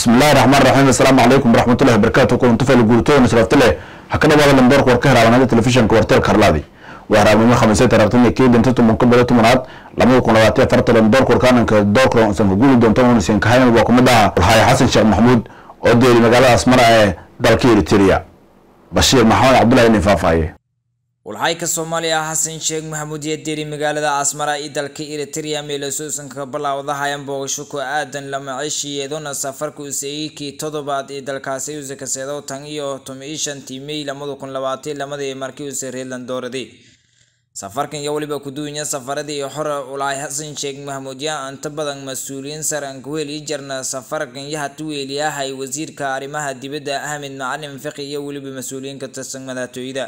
bismillahi raxmaan raxiim assalaamu calaykum waraxmatullahi wabarakatu kulanti fali guuritoona sharafti leh ha ka dhawaada lamdoorka war ka heraabanaada telefishinka warteelka harlaadi waa haraabnimo khamiisay taraftan kii danta tumanka bada tumanaad labada kun labaatan afarta lamdoorka warkaananka doorka isan ka guuli doonto unasiin kahayn waa kumid aha walxaaya xasan sheekh maxamuud oo deeli magaalada asmara ee dalka eritrea bashiir maxamed cabdullahi nin faahfaaye walxayka soomaaliya xasan sheekh maxamuud iyo deeri magaalada asmara iyo dalka eritrea meelasuusan ka bilaawdahayan boogasho ku aadan lamacishiyeeduna safarka useeyikii toddobaad ee dalkaasi use kaseedo tan iyo tomi shantii may lamada kun labaatan lamadii markii use reerland dooraday safarkan iyo weliba kuduunya safaradii xore ulahay xasan sheekh maxamuud yaa inta badan mas-uuliyiin sare aan ku heli jirna safarkan yahatu weeliyahay wasiirka arrimaha dibadda ahmed macalin fiqi iyo weliba mas-uuliyiin ka tirsan madaxtooyada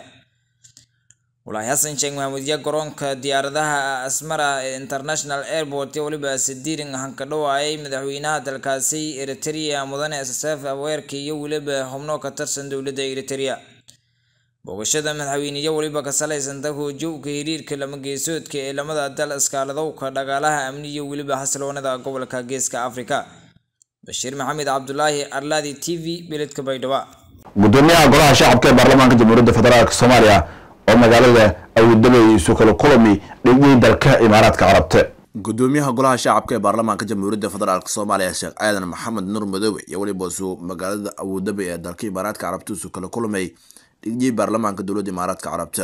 walahi xasan sheekh maxamuud iyo garoonka diyaaradaha asmara ee international airport iyo weliba sadiirin hanka dhawaayay madaxweynaha dalkaasi eritrea mudane ssf aweerka iyo weliba xubno ka tirsan dowladda eritrea booqashada madaxweyne iyo weliba ka salaysan dahoojowka hiriirka lama geesoodka ee lamada dal iskaaladowka dhagaalaha amni iyo weliba xasiloonada gobolka geeska afrika bashiir maxamed cabdulaahi arlaadi t v beledka baydhabo gudoomiyaha golaha shacabka ee baarlamaanka jamhuuriyadda federaalk soomaaliya oo magaalada awudabay isu kala kulami dhigii dalka imaaraadka carabta gudoomiyaha golaha shacabka ee baarlamaanka jamhuuriyadda federaalk soomaaliya sheekh aadan maxamed nur madoobe iyo weliba suu magaalada awudabay ee dalka imaaraadka carabta isu kala kulmay dhigii baarlamaanka dowladda imaaraadka carabta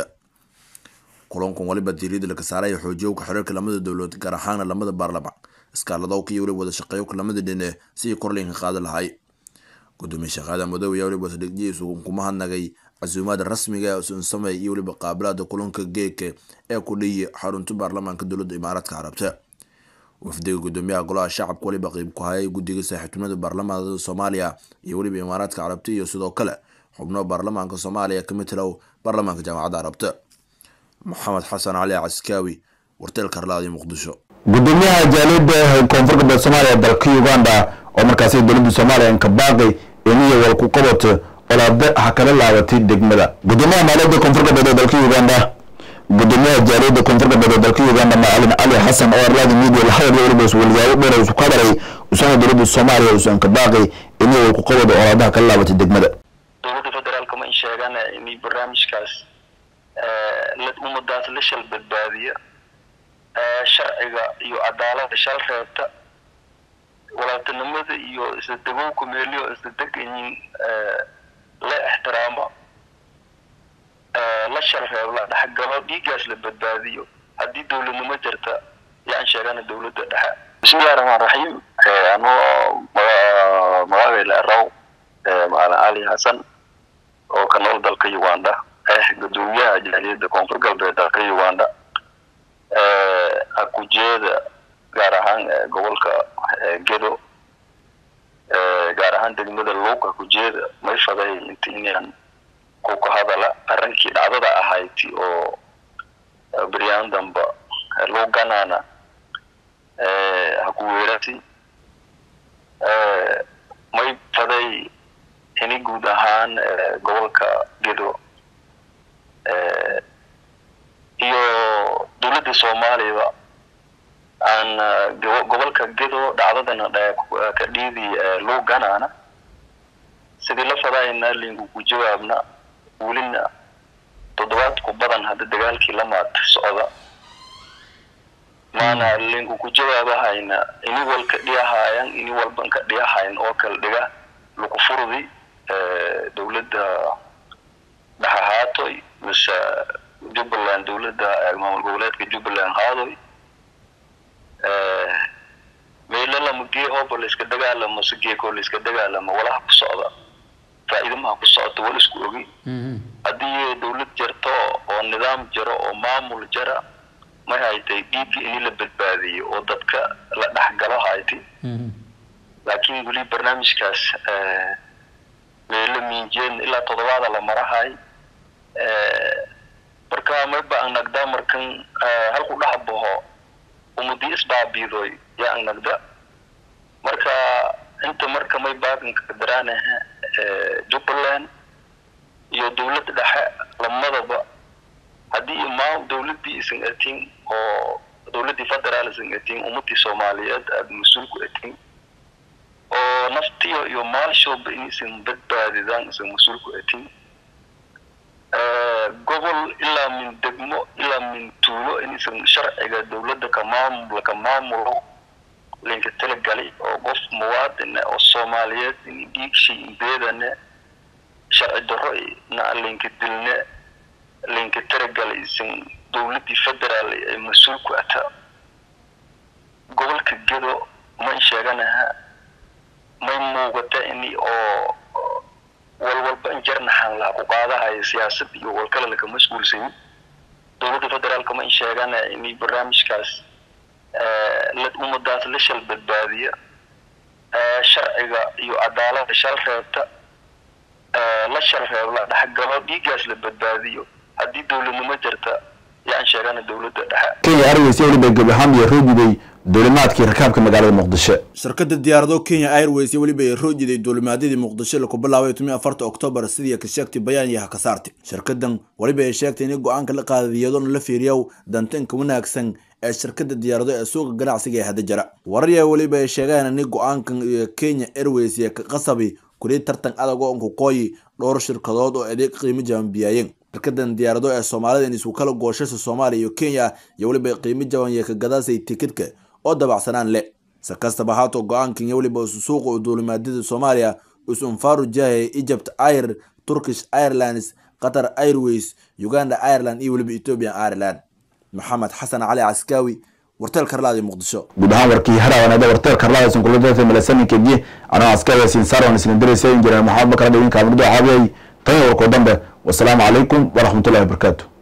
kulankan waliba diiriyada laga saaraya xoojiyowka xiriirka lamada dowlad gaar ahaana lamada baarlamaan iskaaladowka iyo weliba wada shaqeeyowka lamada dhine sidii korlinka qaadi lahay gudoomiye sheekh aadan madoobe iyo weliba dhigjiisu kuma hadnagay casuumaada rasmiga ee sunsamey iyo weliba qaabilaada kulanka geeka ee ku dhiyi xarunta baarlamaanka dowladda imaaraadka carabta wafdiga gudoomiyaha golaha shacabka weliba qeyb ku hayay guddiga saaxiibtinimada baarlamaanka soomaaliya iyo weliba imaaraadka carabta iyo sidoo kale xubno baarlamaanka soomaaliya ka matilow baarlamaanka jaamacadda carabta maxamed xasan cali caskaawi warteelka harlaadi muqdisho gudoomiyaha jaaliyadda koonfur galbeed soomaaliya dalka uganda oo markaasi dowladda soomaaliya inkabaaqi iniyo walku qabato olaade ha kala laabatay degmada gudoomiyaha maaliyadda koonfur galbeed ee dalka uganda gudoomiyaha jaaliyadda koonfur galbeed ee dalka uganda macalin cali xasan oo arlaadi media lahadal weliba walwaabo dheer isu ka daray usana dowladda soomaaliya usu inkabaaqi iniyo walku qabado olaadaha kala laabatay degmada dowladda federaalka ma in sheegaan in barnaamijkaas ummadaas la shal badbaadiya sharciga iyo cadaalada shal reebta walaatinimada iyo isla degowka meeliyo isla deganyiin la ixtiraamo la shal reeb la dhexgalo dhiigaas la badbaadiyo haddii dowladnimo jirta yaan sheegana dowladda dhexe bismillahi raxmaan raxiim anoo magacayla raw macalin cali xasan oo ka nool dalka uganda eh gudoomiyaha jaaliyadda koonfur galbeed dalka uganda hakujeeda gaar ahaan gobolka gedo gaar ahaan degmada luuq hakujeeda may faday inta inaan ku ka hadala arrinkii dhacdada ahayti oo beryaan damba luuganana haku weerati may faday ini guud ahaan gobolka gedo iyo dowladda soomaaliyaba aan gobolka gedo dhacdadana ka dhiidi luuganana sidii la fadayna linku ku jawaabna welina toddobaad ku badan hadda dagaalkii lamaad socda maana linku ku jawaabahayna ini walka dhiyahaayan ini walban ka dhiyahayn oo kala dhiga lagu furdi dowladda dhexahaatoy mise jubbaland dowladda maamul goboleedka jubbaland haadoy meelo lama geehooba layska dagaalamo si geekoo layska dagaalamo walaha ku socda faa'iidamaha ku socota wal isku ogi haddii dowlad jarto oo nidaam jaro oo maamul jara may haytay dhiigga ini la badbaadiyo oo dadka la dhexgalo haytay laakiin weli barnaamijkaas meelo miinjeen ilaa toddobaada la marahay marka mayba ang nagda markan halku dhex baho umudi isbaabiidoy yaa ang nagda marka inta marka may baaganka daraanaha jubbaland iyo dowladda dhexe lamadaba haddii imaam dowladdii isan atin oo dowladdii federaal isan atin ummadii soomaaliyeed aada mas-uul ku atin oo naftiyo iyo maalshooba inaysan badbaadidaan isan mas-uulku atin gobol ilaa min degmo ilaa min tuulo inaysan sharciga dowladda ka maamul ka maamulo linka talagali oo qof muwaadine oo soomaaliyeed in dhiigshay imbeedane sharci darro na linka dilne linka talagali isan dowladdii federaal ay mas-uul ku ataa gobolka gedo may sheeganaha may muuqata ini oo walwalba in jarnaxan laha ku qaadahayo siyaasad iyo walkale laka mas-uulsayin dowladda federaalka may sheegana ini barnaamijkaas la ummadaas la shal badbaadiya sharciga iyo cadaalada shal reebta la shal reeb la dhexgalo dhiiggaas la badbaadiyo haddii dowladnimo jirta yaan sheegana dowladda dhexe kenya airways iyo weliba gebi ahaan iyo roojiday duulimaadkii rakaabka magaalada muqdisho shirkadda diyaarado kenya airways iyo weliba ay roojiday duulimaadyadii muqdisho laku bilaabay tumi afarta oktoobar sidii ka sheegtay bayaan iyo haka saartay shirkadan weliba ay sheegtay in go-aanka la qaaday iyadoona la fiiriyow dantanka wanaagsan ee shirkadda diyaarado ee suuqa ganacsiga ee hadda jira wararya weliba ay sheegeen in go-aankan iyo kenya airways iyo ka qasabi kulii tartan adag oo nkukooyi dhowr shirkadood oo adeeg qiimo jaban biyaayeen shirkadan diyaarado ee soomaalida in isku kala gooshasa soomaaliya iyo kenya iyo weliba qiimo jaban iyo ka gadaasay tikidka oo dabacsanaan leh si kastaba haato go-aankan iyo weliba isu suuqa u duulimaadyada soomaaliya is-unfaru jahay egypt air turkish airlines qatar airways uganda ireland iyo weliba ethiopian ireland maxamed xasan cali caskaawi warteel karlaadi muqdisho guud ahaan warkii harawanada warteel karlada sunkuladata malasaninkeji anoo askariga sinsaarwan isna diraysa injineer maxamed bakar dhawin kaamirdo caabiyay tan warkoo dambe wasalaamu calaykum waraxmatullahi wabarakaatu